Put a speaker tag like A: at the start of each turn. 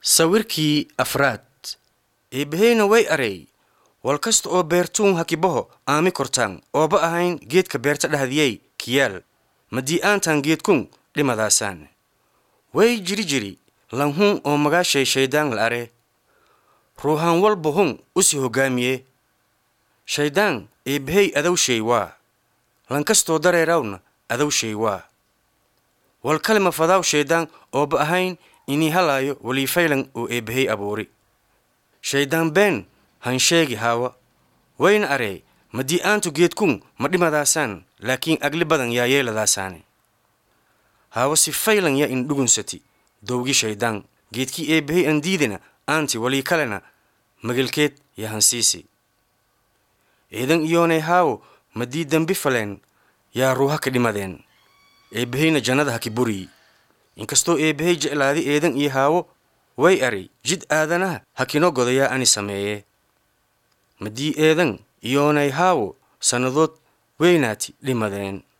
A: sawirkii afraad eebbaheyna way arey wal kasta oo beertuun hakibaho aami kortaan ooba ahayn geedka beerta dhahdiyey kiyaal madii aantaan geedkun dhimadaasaan way jiri jiri lanhun oo magaashay shayddaan la are ruuhaan walba hun usi hoggaamiye shayddaan eebbahey adowshay waa lankastoo dareerawna adowshay waa wal kalima fadaaw shayddaan ooba ahayn inii halaayo waliifaylan oo eebbahey abuuri shayddaan been han sheegi haawa wayna aree madii aantu geedkun ma dhimadaasaan laakiin agli badan yaa yeeladaasaane haawa si faylan yaa indhugunsati dowgi shayddaan geedkii eebbahey an diidina aanti walii kalena magelkeed yaa hansiisi eedan iyoonay haawo madii dembi faleen yaa ruuha ka dhimadeen eebbaheyna jannada haki buriyi inkastoo eebbahey jeclaadi eedan iyo haawo way ari jid aadanaha hakino godayaa ani sameeye madii eedan iyoonay haawo sannadood weynaati dhimadeen